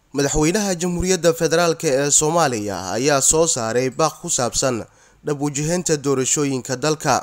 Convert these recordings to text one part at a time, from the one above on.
madaxweynaha jamhuuriyadda federaalk ee soomaaliya ayaa soo saaray baaq ku saabsan dhab wajiheynta doorashooyinka dalka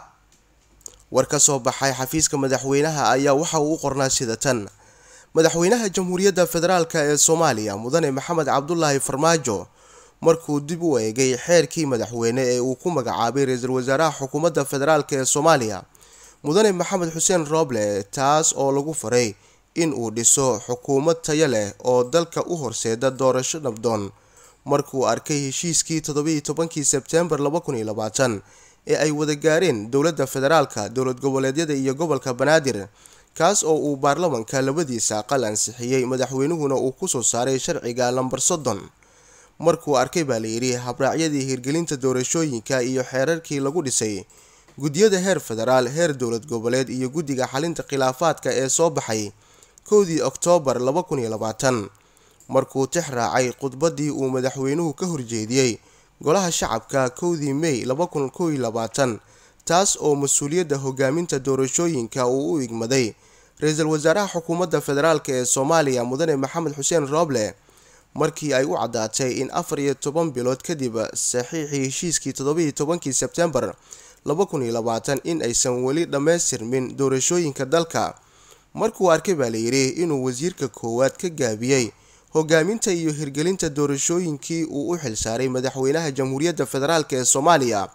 war ka soo baxay xafiiska madaxweynaha ayaa waxa uu u qornaa sida tan madaxweynaha jamhuuriyadda federaalk ee soomaaliya mudane maxamed cabdulaahi farmaajo markuu dib u eegay xeerkii madaxweyne ee uu ku magacaabay ra-iisul wasaaraha xukuumadda federaalk ee soomaaliya mudane maxamed xuseen rooble taas oo lagu faray in uu dhiso xukuumad tayo leh oo dalka u horseeda doorasho nabdoon markuu arkay heshiiskii toddobiiyo tobankii sebteembar laba kun iyo labaatan ee ay wada gaareen dowladda federaalka dowlad goboleedyada iyo gobolka banaadir kaas oo uu baarlamanka labadiisa aqal ansixiyey madaxweynuhuna uu kusoo saaray sharciga lambar soddon markuu arkay baa layidhi habraacyadii hirgelinta doorashooyinka iyo xeerarkii lagu dhisay guddiyada heer federaal heer dowlad goboleed iyo guddiga xalinta khilaafaadka ee soo baxay kowdii oktoobar laba kun iyo labaatan markuu tix raacay khudbaddii uu madaxweynuhu ka horjeediyey golaha shacabka kowdii mey laba kun kow iyo labaatan taas oo mas-uuliyadda hogaaminta doorashooyinka uu u igmaday ra-iisul wasaaraha xukuumadda federaalk ee soomaaliya mudane maxamed xuseen rooble markii ay u caddaatay in afar iyo toban bilood kadib saxiixii heshiiskii toddobiiyo tobankii sebtembar laba kun iyo labaatan in aysan weli dhammaystirmin doorashooyinka dalka markuu arkay baa layidhi inuu wasiirka koowaad ka gaabiyey hogaaminta iyo hirgelinta doorashooyinkii uu u xilsaaray madaxweynaha jamhuuriyadda federaalk ee soomaaliya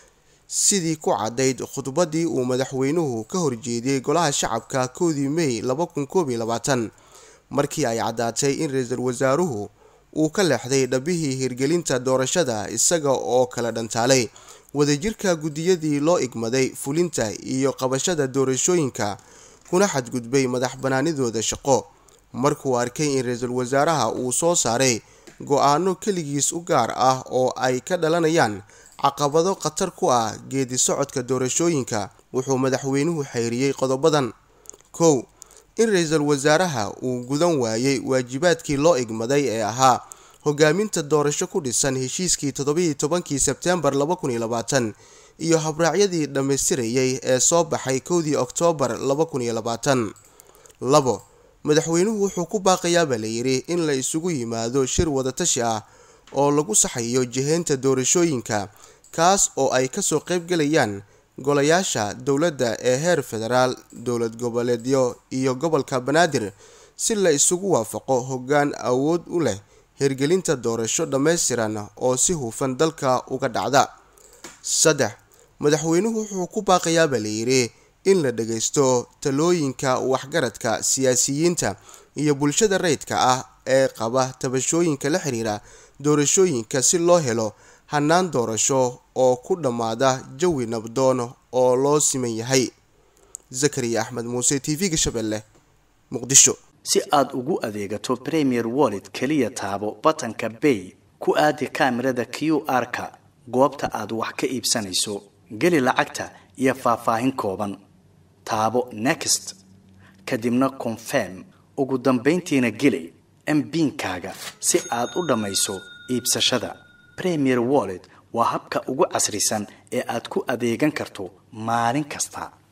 sidii ku caddayd khudbaddii uu madaxweynuhu ka horjeediyey golaha shacabka kowdii mey laba kun koob iyo labaatan markii ay caddaatay in ra-iisul wasaaruhu uu ka leexday dhabihii hirgelinta doorashada isaga oo kala dhantaalay wadajirka guddiyadii loo igmaday fulinta iyo qabashada doorashooyinka kuna xadgudbay madax banaanidooda shaqo markuu arkay in ra-iisul wasaaraha uu soo saaray go-aano keligiis u gaar ah oo ay ka dhalanayaan caqabado khatar ku ah geedi socodka doorashooyinka wuxuu madaxweynuhu xeyriyey qodobadan kow in ra-iisul wasaaraha uu gudan waayey waajibaadkii loo igmaday ee ahaa hogaaminta doorasho ku dhisan heshiiskii toddobiiyo tobankii sebteembar laba kun iyo labaatan iyo habraacyadii dhammaystirayay ee soo baxay kowdii oktoobar laba kun iyo labaatan labo madaxweynuhu wuxuu ku baaqayaabaa layidhi in la isugu yimaado shir wadatashi ah oo lagu saxayo jiheynta doorashooyinka kaas oo ay kasoo qeybgalayaan golayaasha dowladda ee heer federaal dowlad goboleedyo iyo gobolka banaadir si la isugu waafaqo hoggaan awood u leh hirgelinta doorasho dhammaystiran oo si hufan dalka uga dhacda saddex madaxweynuhu wuxuu ku baaqayaabaa layidhi in la dhagaysto talooyinka waxgaradka siyaasiyiinta iyo bulshada rayidka ah ee qaba tabashooyinka la xiriira doorashooyinka si loo helo hannaan doorasho oo ku dhammaada jawi nabdoon oo loo siman yahay zakariya axmed muuse t v-ga shabeelle muqdisho si aad ugu adeegato premier wallet keliya taabo batanka bay ku aadi kaamirada q r-ka goobta aad wax ka iibsanayso geli lacagta iyo faahfaahin kooban taabo next kadibna confirm ugu dambayntiina geli mbiinkaaga si aad u dhammayso iibsashada premier wallet waa habka ugu casrisan ee aad ku adeegan karto maalin kasta